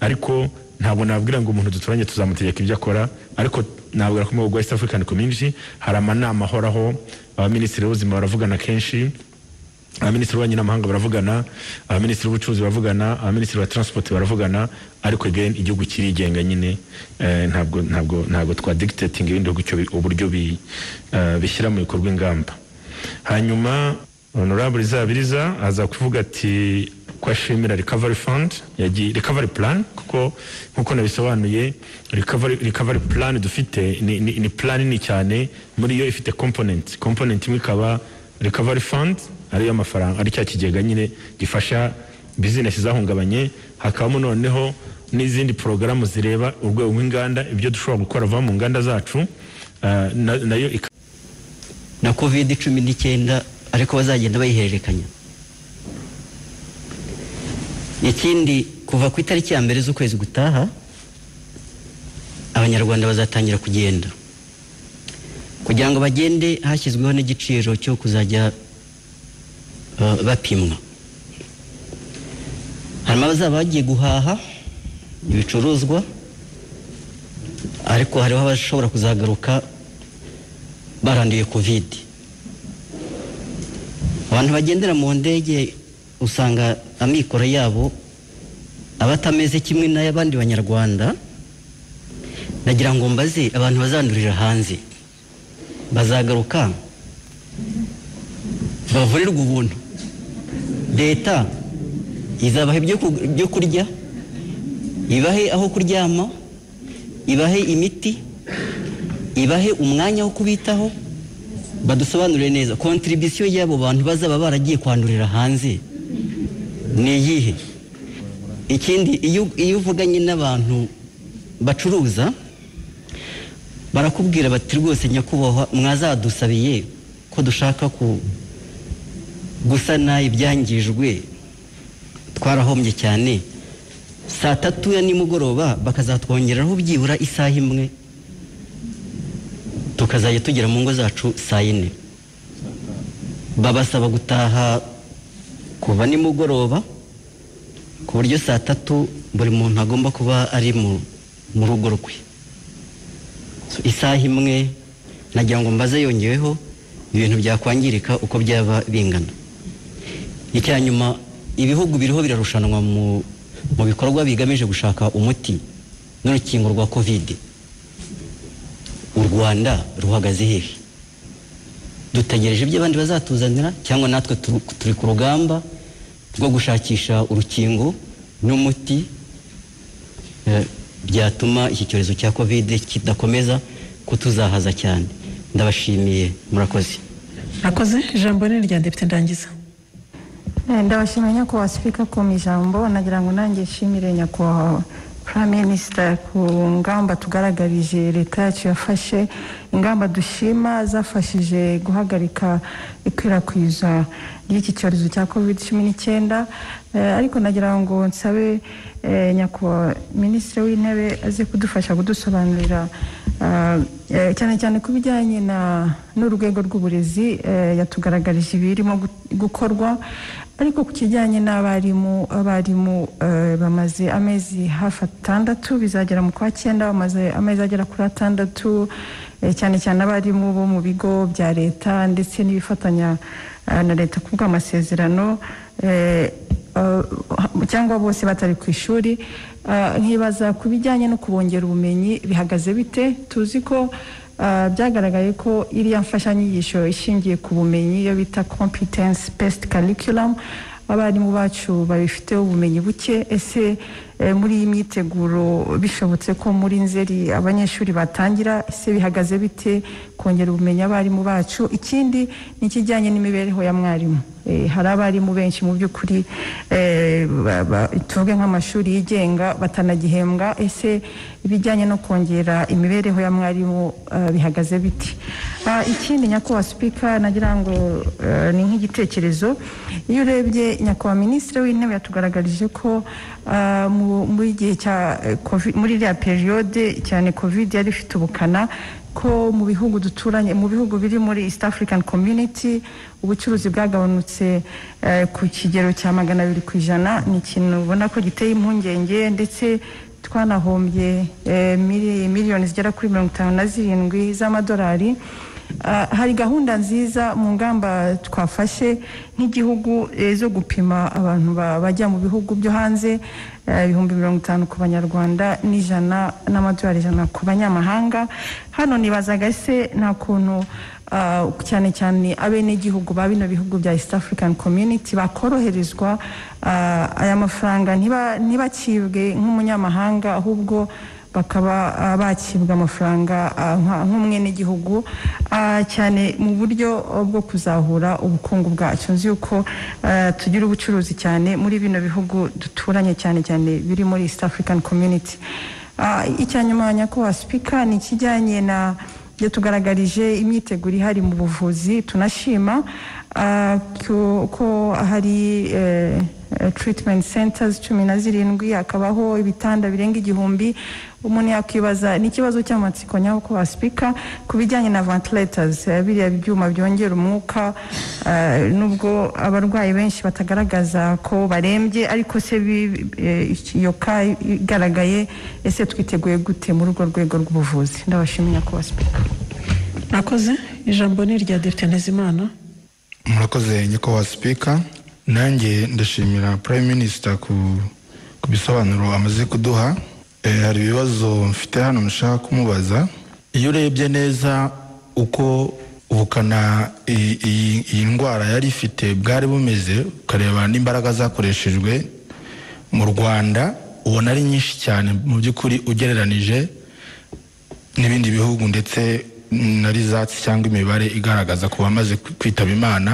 ariko ntabwo nabwira ngo umuntu duturanye tuzamutegeka ibyo akora ariko nabwira ko mu bihugu West African Community hari amanama ahoraho abaminisitiri b'ubuzima baravugana kenshi abaminisitiri b'ububanyi n'amahanga baravugana abaminisitiri b'ubucuruzi baravugana abaminisitiri ba transport baravugana ariko again igihugu kirigenga nyine eh, ntabwo ntabwo ntabwo twadictating ibindi bihugu icyo bi- uburyo bi- eh, bishyira mu bikorwa ingamba hanyuma honorable izabiriza aza kuvuga ati ko ashimira recovery fund yagiye recovery plan kuko nkuko nabisobanuye recovery recovery plan dufite ni, ni, ni plan nini cyane muri yo ifite component component imwe ikaba recovery fund ariyo amafaranga ari cya kigega nyine gifasha bizinesi zahungabanye hakabamo noneho n'izindi porogaramu zireba urwego rw'inganda ibyo dushobora gukora vuba mu nganda zacu ah, na- nayo ikaba
na covid cumi n'icyenda ariko bazagenda bayihererekanya ikindi kuva ku itariki ya mbere z'ukwezi gutaha abanyarwanda bazatangira kugenda kugira ngo bagende hashyizweho n'igiciro cyo kuzajya eh, bapimwa harimo abazaba bagiye guhaha ibicuruzwa ariko hariho abashobora kuzagaruka baranduye kovide abantu bagendera mu ndege usanga amikoro yabo aba atameze kimwe n'ay'abandi banyarwanda nagira ngo mbaze abantu bazandurira hanze bazagaruka bavurirwa ubuntu leta izabaha ibyo ku- byo kurya ibahe aho kuryama ibahe imiti ibahe umwanya wo kubitaho badusobanurire neza kontribisiyo y'abo bantu bazaba baragiye kwandurira hanze ni iyihe ikindi iyo iyo uvuganye n'abantu bacuruza barakubwira bati rwose nyakubahwa mwazadusabiye ko dushaka ku gusana ibyangijwe twarahombye cyane saa tatu ya nimugoroba bakazatwongeraho byibura isaha imwe tukazajya tugera mu ngo zacu saa yine babasaba gutaha kuva nimugoroba ku buryo saa tatu buri muntu agomba kuba ari mu mu rugo rwe So, isaha imwe nagira ngo mbaze yongeweho ibintu byakwangirika uko byaba bingana icya nyuma ibihugu biriho birarushanwa mu mu bikorwa bigamije gushaka umuti n'urukingo rwa kovide u rwanda ruhagaze hehe dutegereje ibyo abandi bazatuzanira cyangwa natwe tu- turi ku rugamba rwo gushakisha urukingo n'umuti eh, byatuma iki cyorezo cya kovide kidakomeza kutuzahaza cyane ndabashimiye murakoze
murakoze ijambo ni irya depite ndangiza
Eh, ndabashimira nyakubahwa sipika ku ijambo nagira ngo nanjye nshimire nyakubahwa prime minister ku ngamba tugaragarije leta yacu yafashe ingamba dushima zafashije guhagarika ikwirakwiza ry'iki cyorezo cya covid cumi n'icyenda Eh, ariko nagira ngo nsabe eh, nyakubahwa minisitiri w'intebe aze kudufasha kudusobanurira ah, eh, cyane cyane ku bijyanye na- n'urwego rw'uburezi eh, yatugaragarije ibirimo gu- gukorwa ariko ku kijyanye n'abarimu abarimu eh, bamaze amezi hafi atandatu bizagera mu kwa cyenda bamaze amezi agera kuri atandatu eh, cyane cyane abarimu bo mu bigo bya leta ndetse n'ibifatanya eh, na leta ku bw'amasezerano eh, eh, cyangwa bose batari ku ishuri Eh, nkibaza ku bijyanye no kubongera ubumenyi bihagaze bite tuzi ko Uh, byagaragaye ko iriya mfashanyigisho ishingiye ku bumenyi iyo bita competence based curriculum abarimu bacu babifiteho ubumenyi buke ese eh, muri iyi myiteguro bishobotse ko muri nzeri abanyeshuri batangira ese bihagaze bite kongera ubumenyi abarimu bacu ikindi ni ikijyanye n'imibereho ya mwarimu Eh, hari abarimu benshi mu by'ukuri eh, ba- ba- tuvuge nk'amashuri yigenga batanagihembwa ese ibijyanye no kongera imibereho ya mwarimu eh, bihagaze bite Ah, ikindi nyakubahwa sipika nagira ngo eh, ni nk'igitekerezo iyo urebye nyakubahwa minisitiri w'intebe yatugaragarije ko ah, mu- muri gihe cya eh, Covid- muri iriya periyode cyane kovide yari ifite ubukana ko mu bihugu duturanye mu bihugu biri muri East African Community ubucuruzi bwagabanutse eh, ku kigero cya magana abiri ku ijana ni ikintu ubona ko giteye impungenge ndetse twanahombye eh, mili- miliyoni zigera kuri mirongo itanu na zirindwi z'amadolari Ah, hari gahunda nziza mu ngamba twafashe nk'igihugu eh, zo gupima abantu ba- bajya mu bihugu byo hanze eh, ibihumbi mirongo itanu ku banyarwanda n'ijana n'amadolari ijana ku banyamahanga hano nibazaga ese nta kuntu ah, cyane cyane abenegihugu ba bino bihugu bya east african community bakoroherezwa ah, aya mafaranga ntiba- ntibacibwe nk'umunyamahanga ahubwo bakaba ah, bakibwa amafaranga ah, nka- nk'umwenegihugu ah, cyane mu buryo ah, bwo kuzahura ubukungu bwacu nzi yuko ah, tugira ubucuruzi cyane muri bino bihugu duturanye cyane cyane biri muri east african community Ah, icya nyuma nyakubahwa sipika ni ikijyanye na yatugaragarije imyiteguro ihari mu buvuzi tunashima ah, ko- ko hari eh, eh, treatment centers cumi na zirindwi hakabaho ibitanda birenga igihumbi umuntu yakwibaza ni ikibazo cy'amatsiko nyako wasipika ku bijyanye na ventilators eh, biriya byuma byongera umwuka eh, nubwo abarwayi benshi batagaragaza ko barembye ariko se bi- eh, iyo ka igaragaye ese twiteguye gute muri urwo rwego rw'ubuvuzi ndabashimiye ko wasipika
murakoze ijambo ni irya depite ntezimana
murakoze nyakubahwa sipika nanjye ndashimira prime minister ku ku bisobanuro amaze kuduha Eh, hari ibibazo mfite hano nshaka kumubaza iyo urebye neza uko ubukana iyi- iyi iyi ndwara yari ifite bwari bumeze ukareba n'imbaraga zakoreshejwe mu rwanda ubona ari nyinshi cyane mu by'ukuri ugereranije n'ibindi bihugu ndetse na rizatsi cyangwa imibare igaragaza ku bamaze kwi- kwitaba imana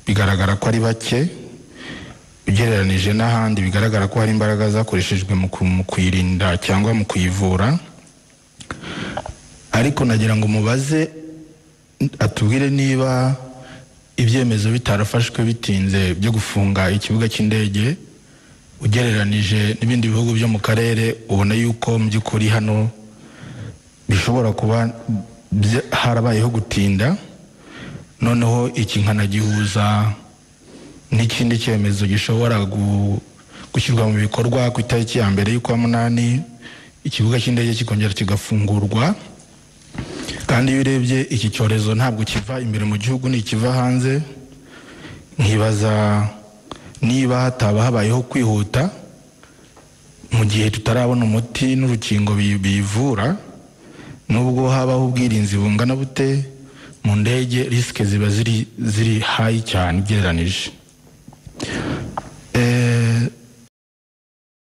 bigaragara ko ari bake ugereranije n'ahandi bigaragara ko hari imbaraga zakoreshejwe mu ku- mu kuyirinda cyangwa mu kuyivura ariko nagira ngo mubaze atubwire niba ibyemezo bitarafashwe bitinze byo gufunga ikibuga cy'indege ugereranije n'ibindi bihugu byo mu karere ubona yuko mu by'ukuri hano bishobora kuba bya- harabayeho gutinda noneho iki nkanagihuza n'ikindi cyemezo gishobora gu- gushyirwa mu bikorwa ku itariki ya mbere y'ukwa munani ikibuga cy'indege kikongera kigafungurwa kandi iyo urebye iki cyorezo ntabwo kiva imbere mu gihugu ntikiva hanze nkibaza niba hataba habayeho kwihuta mu gihe tutarabona umuti n'urukingo bi- biyivura nubwo habaho ubwirinzi bungana bute mu ndege risike ziba ziri ziri hayi cyane ugereranije